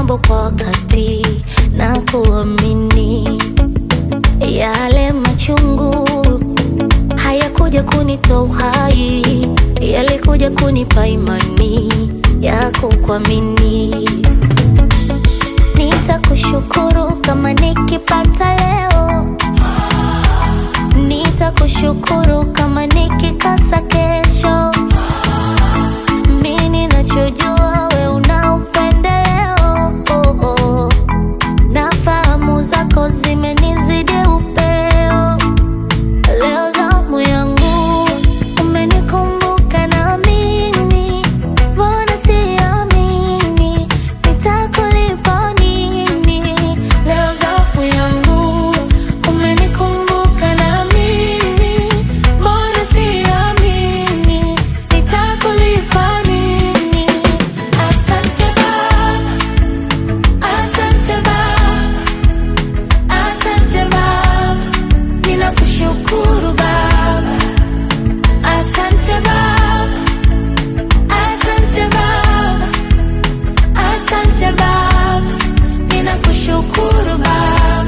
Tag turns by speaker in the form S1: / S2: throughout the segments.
S1: mambo kwa wakati na kuamini yale machungu hayakuja kunitoa uhai, yalikuja kunipa imani ya kukuamini. Nitakushukuru kama nikipata leo, nitakushukuru kama nikikosa kesho. Mimi ninachojua we una upendeleo, oh, oh. na fahamu zako zimenizidi upeo. Leo zamu yangu umenikumbuka na mimi, mbona siamini nitakulipa nini? Leo zamu yangu umenikumbuka na mimi, mbona siamini nitakulipa nini? Asante Baba, asante Baba, asante Baba. Ninakushukuru Baba, asante Baba, asante Baba, asante Baba, ninakushukuru Baba.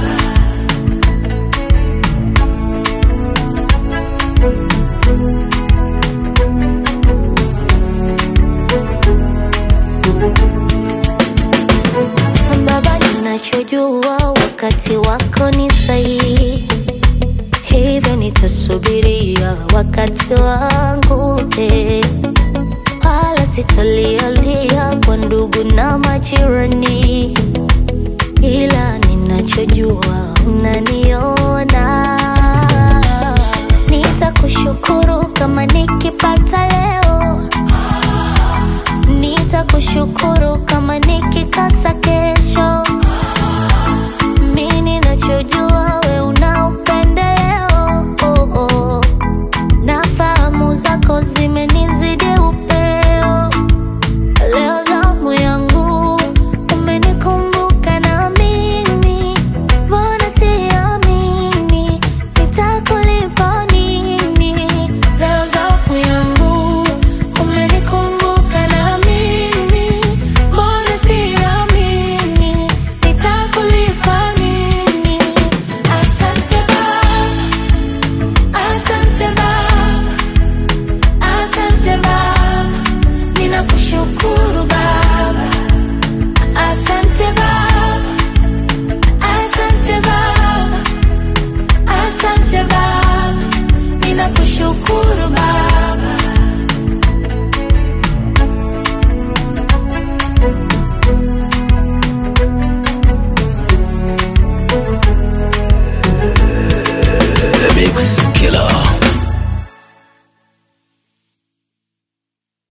S1: Baba, ninachojua wakati wako ni sahihi hivyo nitasubiria wakati wangu eh. wala sitalialia kwa ndugu na majirani, ila ninachojua unaniona. Nitakushukuru kama nikipata leo, nitakushukuru kama nikikosa kesho. Mimi ninachojua we una upendeleo, oh, oh. na fahamu zako zimenizidi upeo. Leo zamu yangu umenikumbuka na mimi, mbona siamini nitakulipa nini? Leo zamu yangu umenikumbuka na mimi, mbona siamini nitakulipa nini? Asante Baba, asante Baba, asante Baba, ninakushukuru Baba. Asante Baba, asante Baba, asante Baba, ninakushukuru